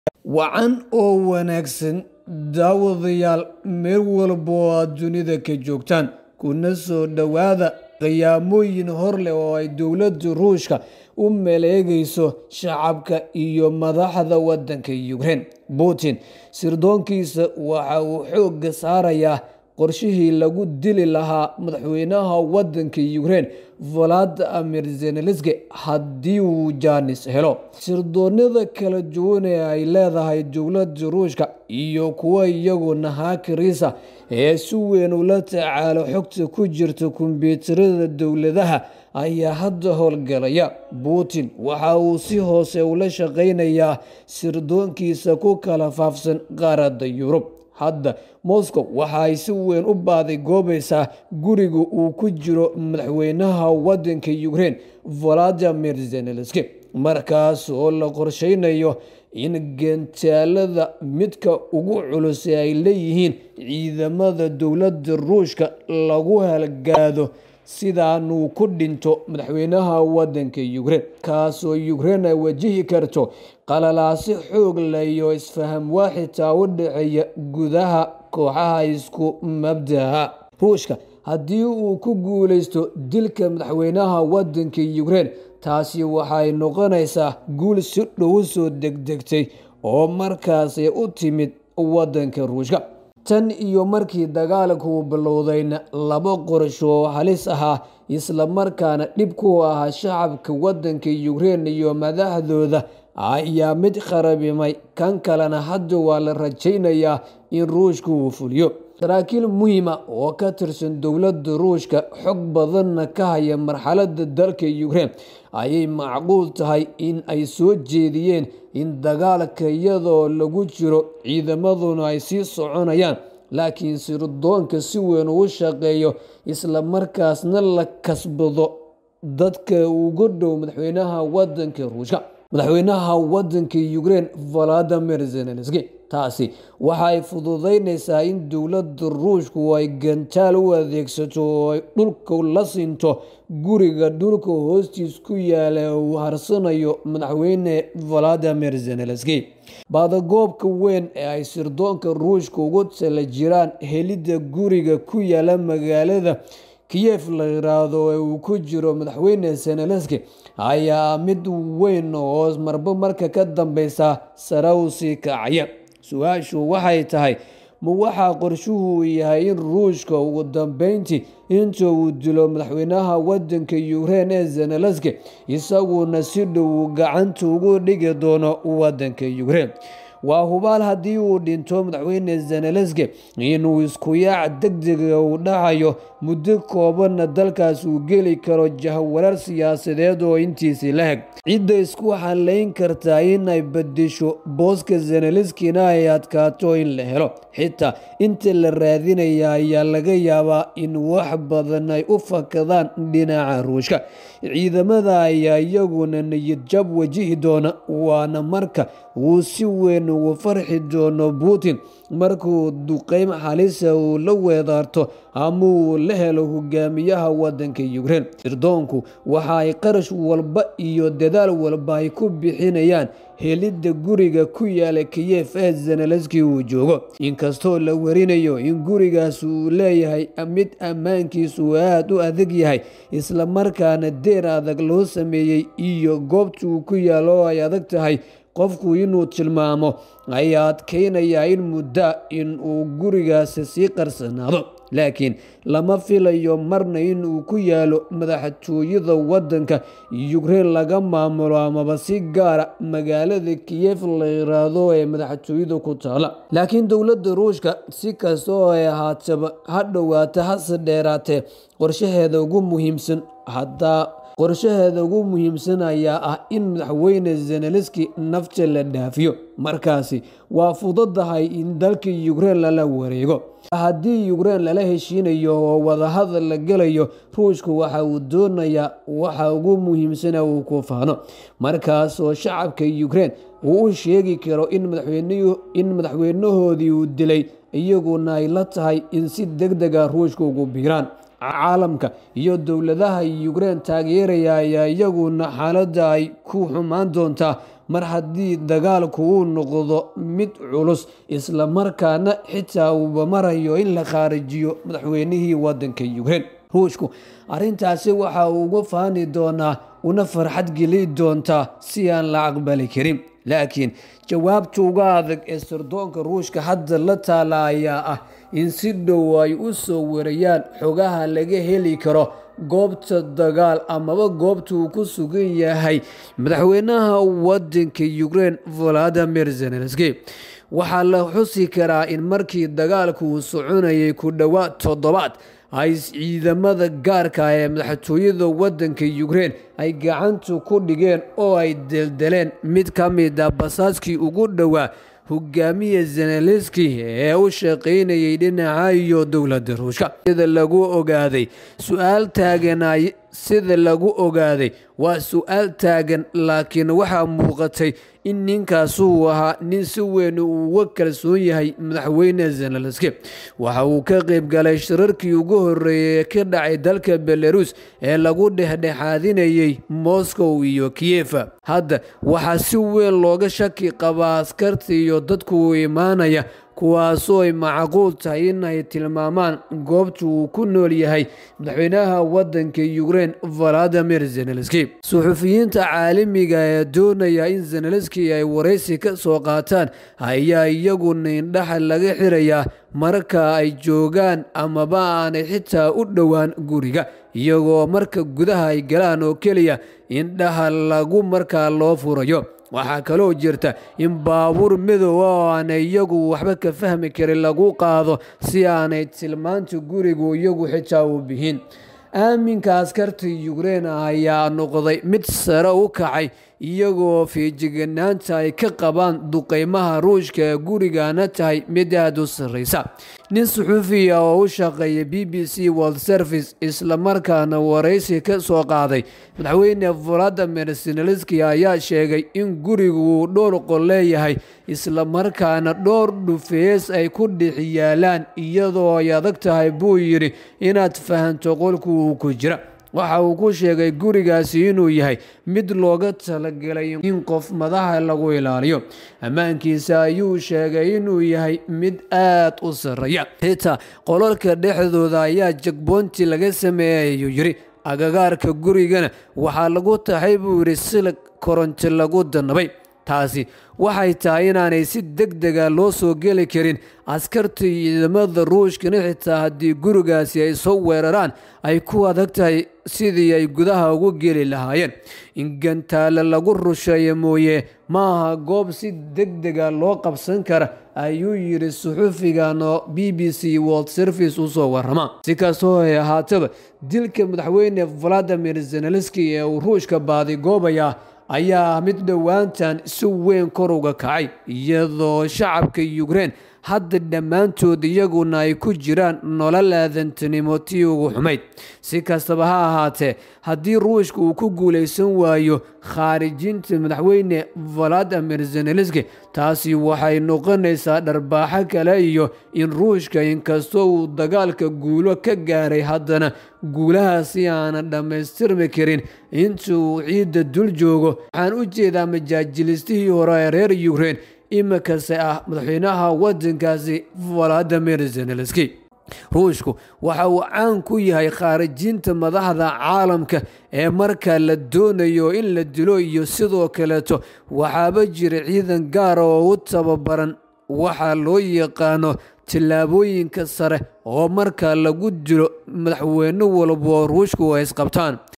wacan oo wanaagsan daawadayaal meel walba oo aad dunida ka joogtaan kuna soo dhowaada qiyaamooyin hor leh oo ay dowladda ruushka u maleegayso shacabka iyo madaxda waddanka Ukraine Putin sirdoonkiisa waxa uu xoogga saarayaa qorshihii lagu dili lahaa madaxweynaha waddanka Ukraine Volodymyr Zelensky haddii uu jaanis helo sirdoonnada kala duwan ee ay leedahay dowladda ruushka iyo kuwa iyaguna haakiriisa ee si weyn ula tacaalo xogta ku jirta kombiyuutarada dowladaha ayaa hadda howlgalaya Putin waxa uu si hoose ula shaqeynayaa sirdoonkiisa ku kala faafsan qaaradda Yurub hadda Moscow waxa ay si weyn u baaday goobaysaa guriga uu ku jiro madaxweynaha waddanka Ukraine Volodymyr Zelensky markaas oo la qorsheynayo in gantaalada midka ugu culus ee ay leeyihiin ciidamada dowladda ruushka lagu halgaado sidaanuu ku dhinto madaxweynaha waddanka Ukraine kaasoo Ukraine ay wajihi karto qalalaasi xoog leh iyo isfaham waa xitaa u dhexeeya gudaha kooxaha isku mabda'a ruushka haddii uu ku guuleysto dilka madaxweynaha waddanka Ukraine taasi waxay noqonaysaa guul si dhow soo degdegtay oo markaasi u timid waddanka ruushka tan iyo markii dagaalku bilowdayna laba qorsho oo halis ahaa isla markaana dhib ku ahaa shacabka waddanka Ukraine iyo madaxdooda ayaa mid kharabimay kan kalena hadda waa la rajaynayaa in ruushku uu fuliyo saraakiil muhiima oo ka tirsan dowladda ruushka xog badanna ka haya marxaladda dalka Ukraine ayay macquul tahay in ay soo jeediyeen in dagaalka iyadoo lagu jiro ciidamaduna ay sii soconayaan laakiin sirdoonka si weyn ugu shaqeeyo isla markaasna la kasbado dadka ugu dhow madaxweynaha waddanka ruushka madaxweynaha waddanka Ukraine Volodymyr Zelensky taasi waxa ay fududeynaysaa in dowladda ruushku ay gantaal u adeegsato oo ay dhulka la sinto guriga dhulka hoostiis ku yaala uu harsanayo madaxweyne Volodymyr Zelensky baadagoobka weyn ee ay sirdoonka ruushka ugu tala jiraan helidda guriga ku yaala magaalada Kiev la yiraahdo ee uu ku jiro madaxweyne Zelensky ayaa mid weyn oo marba marka ka dambeysa sare u sii kacaya su-aashu waxay tahay ma waxaa qorshuhu yahay in ruushka ugu dambeyntii inta uu dilo madaxweynaha waddanka Ukraine ee Zelensky isaguna si dhow gacanta ugu dhigi doono waddanka Ukraine waa hubaal haddii uu dhinto madaxweyne Zelensky inuu isku yaac degdega uu dhacayo muddo koobanna dalkaas uu geli karo jahwareer siyaasadeed oo intiisii la heg cidda isku haleyn kartaa inay bedesho booska Zelenskyna ay adkaato in la helo xitaa inta la raadinaya ayaa laga yaabaa in wax badan ay u fakadaan dhinaca ruushka ciidamada ayaa iyaguna niyad jab wajihi doona waana marka uu si weyn ugu farxi doono Putin markuu duqeym xalisa uu la weedaarto ama uu la helo hogaamiyaha waddanka Ukraine sirdoonku waxa ay qarash walba iyo dadaal walba ay ku bixinayaan helidda guriga ku yaala Kiev ee Zelensky uu joogo inkastoo la warinayo in gurigaas uu leeyahay mid ammaankiisu aad u adag yahay isla markaana deer adag loo sameeyey iyo goobta uu ku yaalo oo ay adag tahay qofku inuu tilmaamo ayaa adkeynaya in muddo in uu gurigaasi sii qarsanaado laakiin lama filayo marna in uu ku yaalo madaxtooyada waddanka Ukraine laga maamulo amaba si gaara magaalada Kiev la yiraahdo ee madaxtooyada ku taala laakiin dowladda ruushka si kasta oo ay ahaataba ha dhowaata hase dheeraatee qorshaheeda ugu muhiimsan haddaa qorshaheeda ugu muhiimsan ayaa ah in madaxweyne Zelensky nafta la dhaafiyo markaasi waa fududahay in dalka Ukraine lala wareego haddii Ukraine lala heshiinayo oo wadahadal la gelayo ruushku waxa uu doonayaa waxa ugu muhiimsan uu ku faano markaas oo shacabka Ukraine uu u sheegi karo in madaxweynuhu in madaxweynahoodii uu dilay iyaguna ay la tahay in si degdeg ah ruushka ugu biiraan caalamka iyo dowladaha Ukraine taageeraya ayaa iyaguna xaaladda ay ku xumaan doontaa mar haddii dagaalku uu noqdo mid culus islamarkaana xitaa uuba marayo in la khaarijiyo madaxweynihii wadanka ukraine ruushku arrintaasi waxa uu uga faani doonaa una farxad geli doontaa si aan la aqbali karin laakiin jawaabta uga adag ee sirdoonka ruushka hadda la taala ayaa ah in si dhow ay u soo warayaan xogaha laga heli karo goobta dagaal amaba goobta uu ku sugan yahay madaxweynaha wadanka ukraine valadimir zelenski waxaa la xusi karaa in markii dagaalku uu soconayay ku dhowaad toddobaad ay ciidamada gaarka ee madaxtooyada wadanka ukraine ay gacanta ku dhigeen oo ay deldeleen mid ka mid a basaaskii ugu dhowaa hogaamiya zenelenski ee u shaqaynayay dhinaca iyo dowladda ruushka sida lagu ogaaday su-aal taaganay sida lagu ogaaday waa su-aal taagan laakiin waxaa muuqatay in ninkaasuu ahaa nin si weyn uga kalsoon yahay madaxweyne zenelenski waxa uu ka qayb galay shirarkii ugu horeeyay ee ka dhacay dalka belarus ee lagu dhexdhexaadinayay moscow iyo kiyefa hadda waxaa si weyn looga shaki qabaa askarta iyo dadku u imaanaya kuwaasoo ay macquul tahay in ay tilmaamaan goobta uu ku nool yahay madaxweynaha wadanka ukraine valadimir zenelenski suxufiyiinta caalamiga ee doonaya in zenelenski ay waraysi ka soo qaataan ayaa iyaguna indhaha laga xirayaa marka ay joogaan amaba aanay xitaa u dhowaan guriga iyagoo marka gudaha ay galaan oo keliya indhaha lagu markaa loo furayo waxaa kaloo jirta in baabuur midooba oo aanay iyagu waxba ka fahmi karin lagu qaado si aanay tilmaanta gurigu iyagu xitaa u bihin aaminka askarta ukraine ayaa noqday mid sare u kacay iyagoo fiijiganaanta ay ka qabaan duqeymaha ruushka ee gurigana tahay mid aada u sarreysa nin suxuufiya oo u shaqeeya b b c world service islamarkaana waraysi ka soo qaaday madaxweyne valadimir zenelenski ayaa sheegay in gurigu uu dhowr qol leeyahay islamarkaana dhowr dhufees ay ku dhex yaalaan iyadoo ay adag tahay buu yidhi inaad fahanto qolku uu ku jira waxa uu ku sheegay gurigaasi inuu yahay mid looga talagelay in qof madaxa lagu ilaaliyo ammaankiisa ayuu sheegay inuu yahay mid aad u sarreeya xitaa qolalka dhexdooda ayaa jagboonti laga sameeyay ayuu yidhi agagaarka gurigana waxaa lagu taxay buu yidhi silig koronti lagu danabay taasi waxay tahay inaanay si deg dega loo soo geli karin askarta ciidamada ruushkana xitaa haddii gurigaasi ay soo weeraraan ay ku adag tahay sidii ay gudaha ugu geli lahaayeen in gantaale lagu rusheeyo mooye ma aha goob si deg dega loo qabsan kara ayuu yidhi suxufigan oo b b c world service usoo warama si kastoo ay ahaataba dilka madaxweyne valadimir zenelenski ee uu ruushka baadigoobayaa ayaa ah mid dhowaantan si weyn kor uga kacay iyadoo shacabka ukraine hadda dhammaantood iyaguna ay ku jiraan nolol aadantinimo tii ugu xumayd si kastaba ha ahaatee haddii ruushka uu ku guulaysan waayo khaarijinta madaxweyne valadimir zenelenski taasi waxay noqonaysaa dharbaaxo kale iyo in ruushka inkastoo uu dagaalka guulo ka gaaray haddana guulahaasi aanan dhammaystirmi karin inta uu ciidda dul joogo waxaan u jeedaa majaajilistihii hore ee reer ukraine imikase ah madaxweynaha wadankaasi valadimir zenelenski ruushku waxa uu caan ku yahay khaarijinta madaxda caalamka ee marka la doonayo in la dilo iyo sidoo kaleeto waxaaba jira ciidan gaara oo u tababaran waxaa loo yaqaano tillaabooyinka sare oo marka lagu dilo madaxweyne walba oo ruushku ay isqabtaan